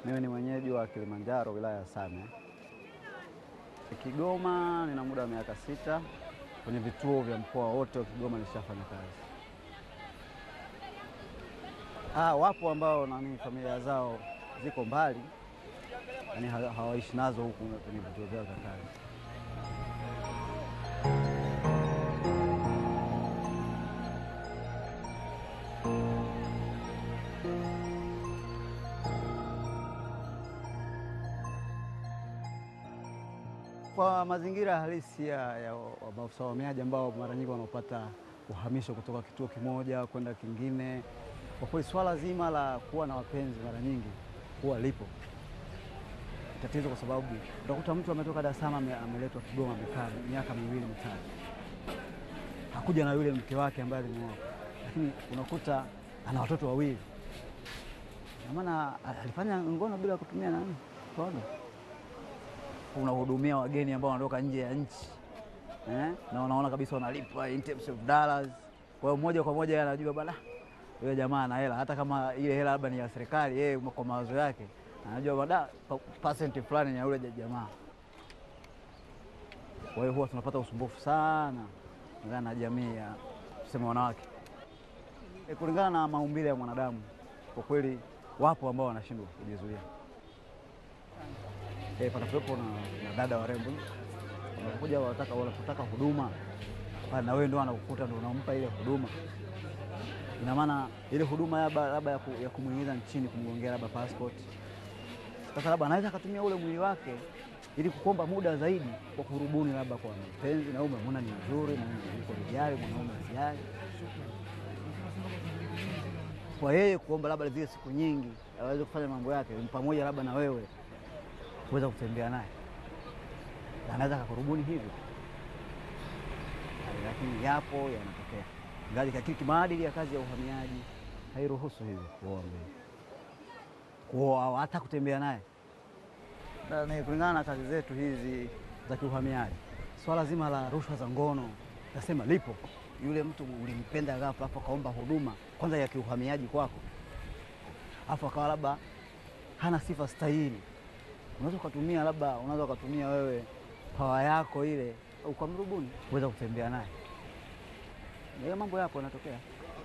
Mimi ni mwenyeji wa Kilimanjaro, wilaya ya Same. Kigoma nina muda wa miaka sita. Kwenye vituo vya mkoa wote wa Kigoma nishafanya kazi. Ah, wapo ambao nani familia zao ziko mbali, yani ha- hawaishi nazo huku kwenye vituo vyao vya kazi. Kwa mazingira halisi ya, ya wa- maafisa wa uhamiaji ambao mara nyingi wanaopata uhamisho kutoka kituo kimoja kwenda kingine, kwa kweli swala zima la kuwa na wapenzi mara nyingi huwa lipo tatizo, kwa sababu utakuta mtu ametoka Dar es Salaam ame- ameletwa Kigoma, amekaa miaka miwili mitatu, hakuja na yule mke wake ambaye alimwoa, lakini unakuta ana watoto wawili, na maana alifanya ngono bila kutumia nani kono unahudumia wageni ambao wanatoka nje ya nchi eh? na unaona kabisa wanalipwa in terms of dollars. Kwa hiyo moja kwa moja yeye anajua bana, yule jamaa ana hela, hata kama ile hela labda ni ya serikali, yeye kwa mawazo yake anajua bada percent fulani ni ya yule jamaa. Kwa hiyo huwa tunapata usumbufu sana kulingana na jamii ya tuseme wanawake, e, kulingana na maumbile ya mwanadamu. Kwa kweli wapo ambao wanashindwa kujizuia eh, panakuwepo na, na dada warembo wanakuja wanataka wanapotaka huduma pale, na wewe ndo anakukuta ndo unampa ile huduma. Ina maana ile huduma labda labda ya, ku, ya kumwingiza nchini kumgongea labda passport. Sasa labda anaweza akatumia ule mwili wake ili kukomba muda zaidi kwa kurubuni labda kwa mpenzi, na wewe umemwona ni mzuri na yuko rijali, mwanaume rijali, kwa yeye kuomba labda zile siku nyingi aweze kufanya mambo yake pamoja labda na wewe kuweza kutembea naye, Na anaweza akakurubuni hivyo, lakini yapo yanatokea, ingawa lakini kimaadili ya kazi ya uhamiaji hairuhusu hivyo kuoa mbele, kuoa au hata kutembea naye. Na ni kulingana na kazi zetu hizi za kiuhamiaji, swala zima la rushwa za ngono nasema lipo. Yule mtu ulimpenda ghafla, afu akaomba huduma kwanza ya kiuhamiaji kwako, afu akawa labda hana sifa stahili unaweza ukatumia labda, unaweza ukatumia wewe pawa yako ile ukamrubuni kuweza kutembea naye. Hiyo mambo yapo yanatokea.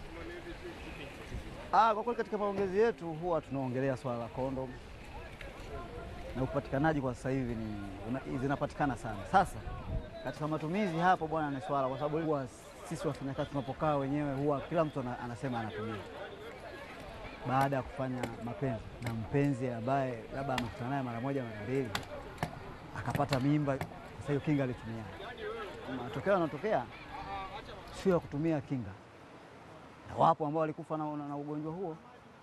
Ah, kwa kweli katika maongezi yetu huwa tunaongelea swala la kondom na upatikanaji kwa sasa hivi ni una- zinapatikana sana. Sasa katika matumizi hapo bwana, ni swala kwa sababu huwa sisi wafanyakazi tunapokaa wenyewe huwa kila mtu ana- anasema anatumia baada ya kufanya mapenzi na mpenzi ambaye labda amekutana naye mara moja mara mbili akapata mimba. Sasa hiyo kinga alitumia, matokeo yanatokea sio ya kutumia kinga, na wapo ambao walikufa na, na, na ugonjwa huo.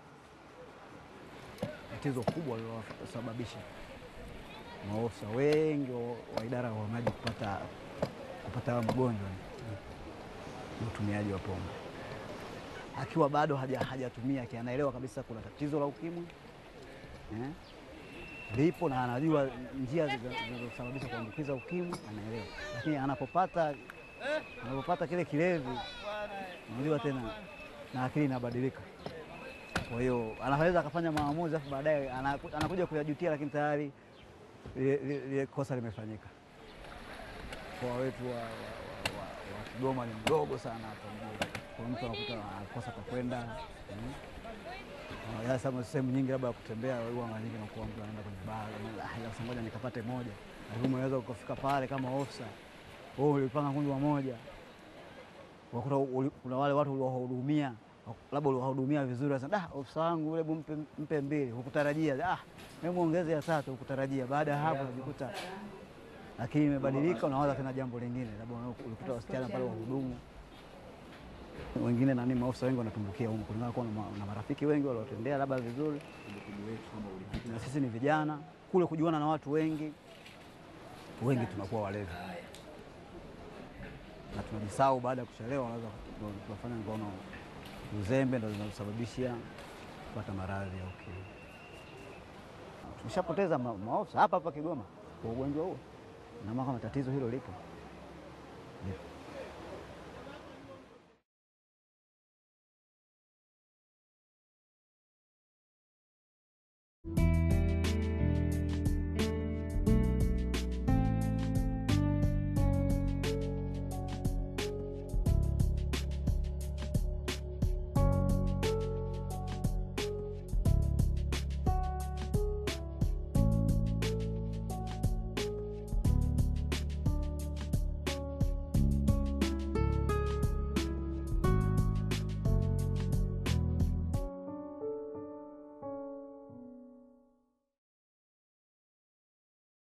Tatizo kubwa lililosababisha maofisa wengi wa, wa idara ya uhamiaji kupata kupata haya magonjwa ni utumiaji wa pombe akiwa bado haja- hajatumia aki anaelewa kabisa kuna tatizo la ukimwi eh, lipo na anajua njia zinazo- zinazosababisha kuambukiza ukimwi, anaelewa, lakini anapopata anapopata kile kilevi, unajua tena na akili inabadilika. Kwa hiyo anaweza akafanya maamuzi afu baadaye anaku- anakuja kuyajutia, lakini tayari lile lile- lile kosa limefanyika. Mkoa wetu wa, wa, wa, wa, wa Kigoma ni mdogo sana hapa mjini. Kuna mtu anakuta anakosa pa kwenda mm. Ah, Sasa sehemu nyingi labda ya kutembea huwa mara nyingi nakuwa mtu anaenda kwenye baa, anaona, "Ah, sasa ngoja nikapate moja, lakini unaweza ukafika pale kama ofisa wewe ulipanga kunywa moja, wakuta uli- kuna wale watu uliwahudumia labda uliwahudumia vizuri, sasa da, ofisa wangu ule mpe, mpe mbili, hukutarajia ah, hebu ongeze ya tatu, hukutarajia. Baada ya hapo unajikuta lakini imebadilika, unawaza tena jambo lingine, labda ulikuta wasichana pale wahudumu wengine nani, maofisa wengi wanatumbukia huko kulingana kuwa na, ma- na marafiki wengi waliotendea labda vizuri, na sisi ni vijana kule kujuana na watu wengi wengi, tunakuwa walevi na tunajisahau. Baada ya kuchelewa, wanaweza ndo tunafanya ngono uzembe, ndo zinazosababishia kupata maradhi ya ukimwi. Tumeshapoteza ma- maofisa hapa hapa Kigoma kwa ugonjwa huo, na maana kama tatizo hilo lipo.